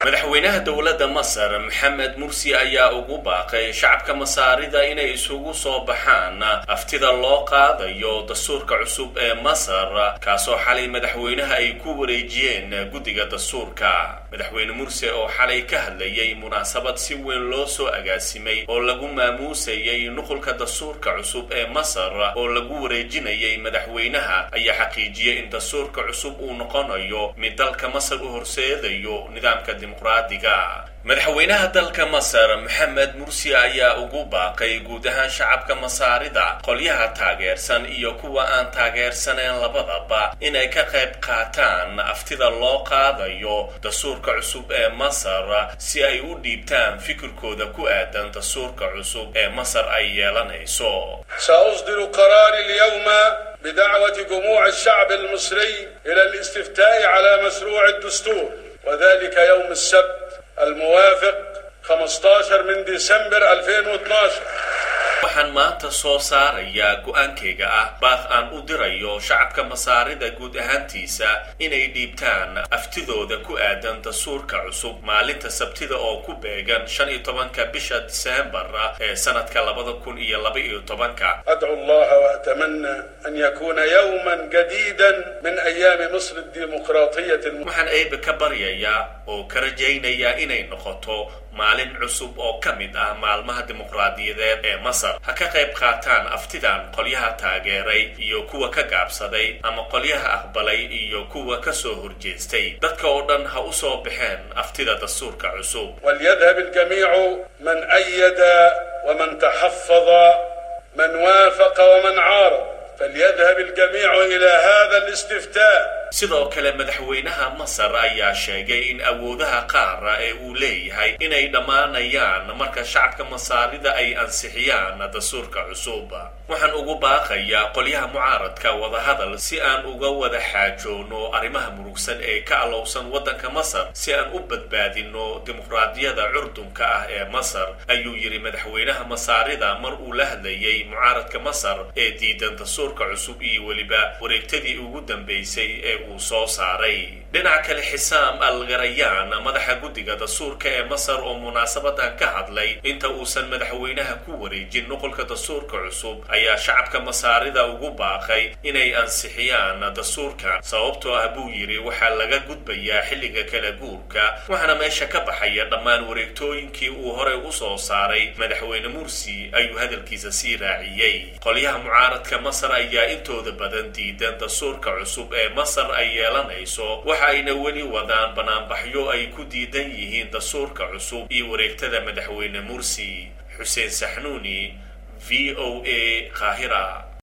madaxweynaha dowladda masar maxamed mursi ayaa ugu baaqay shacabka masaarida inay isugu soo baxaan aftida loo qaadayo dastuurka cusub ee masar kaasoo xalay madaxweynaha ay ku wareejiyeen guddiga dastuurka madaxweyne mursi oo xalay ka hadlayay munaasabad si weyn loo soo agaasimay oo lagu maamuusayay nuqulka dastuurka cusub ee masar oo lagu wareejinayay madaxweynaha ayaa xaqiijiyay in dastuurka cusub uu noqonayo mid dalka masar u horseedayo nidaamka dimuqraadiga madaxweynaha dalka masar maxamed mursi ayaa ugu baaqay guud ahaan shacabka masaarida qolyaha taageersan iyo kuwa aan taageersaneen labadaba inay ka qayb qaataan aftida loo qaadayo dastuurka cusub ee masar si ay u dhiibtaan fikirkooda ku aadan dastuurka cusub ee masar ay yeelanayso سأصدر قراري اليوم بدعوة جموع الشعب المصري إلى الاستفتاء على مشروع الدستور وذلك يوم السبت الموافق 15 من ديسمبر 2012 waxaan maanta soo saarayaa go-aankayga ah baaq aan u dirayo shacabka masaarida guud ahaantiisa inay dhiibtaan aftidooda ku aadan dastuurka cusub maalinta sabtida oo ku beegan shan iyo tobanka bisha diseembar ee sanadka labada kun iyo laba iyo tobanka أدعو الله وأتمنى أن يكون يوما جديدا من أيام مصر الديمقراطية الم... waxaan eebe ka baryayaa oo ka rajaynayaa inay noqoto maalin cusub oo ka mid ah maalmaha dimuqraadiyadeed ee masar ha ka qayb qaataan aftidan qolyaha taageeray iyo kuwa ka gaabsaday ama qolyaha aqbalay iyo kuwa ka soo horjeestay dadka oo dhan ha u soo baxeen aftida dastuurka cusub وليذهب الجميع من أيد ومن تحفظ من وافق ومن عارض فليذهب الجميع إلى هذا الاستفتاء sidoo kale madaxweynaha masar ayaa sheegay in awoodaha qaara ee uu leeyahay inay dhammaanayaan marka shacabka masaarida ay ansixiyaan dastuurka cusub waxaan ugu baaqayaa qolyaha mucaaradka wadahadal si aan uga wada xaajoono arrimaha murugsan ee ka alowsan waddanka masar si aan u badbaadino dimuqraadiyada curdunka ah ee masar ayuu yidhi madaxweynaha masaarida mar uu la hadlayay mucaaradka masar ee diidan dastuurka cusub iyo weliba wareegtadii ugu dambaysay ee uu soo saaray dhinaca kale xisaam al garayaan madaxa guddiga dastuurka ee masar oo munaasabadan ka hadlay inta uusan madaxweynaha ku wareejin nuqulka dastuurka cusub ayaa shacabka masaarida ugu baaqay inay ansixiyaan dastuurkan sababtoo ah buu yidhi waxaa laga gudbayaa xilliga kala guurka waxaana meesha ka baxaya dhammaan wareegtooyinkii uu horey u soo saaray madaxweyne mursi ayuu hadalkiisa sii raaciyey qolyaha mucaaradka masar ayaa intooda badan diidan dastuurka cusub ee masar ay yeelanayso waxa ayna weli wadaan banaanbaxyo ay ku diidan yihiin dastuurka cusub iyo wareegtada madaxweyne mursi xuseen saxnuuni v o a qaahira